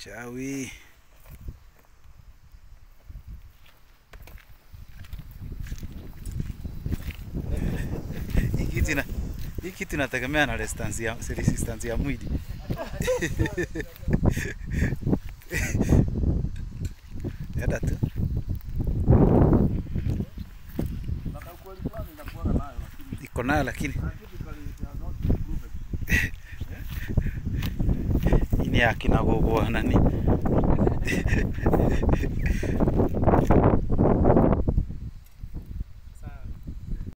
Chawi. Hii kitu ina hii kitu inategemea na resistance ya resistance ya mwili. Yada tu. Iko nayo lakini hii ni ya kina gogo nani.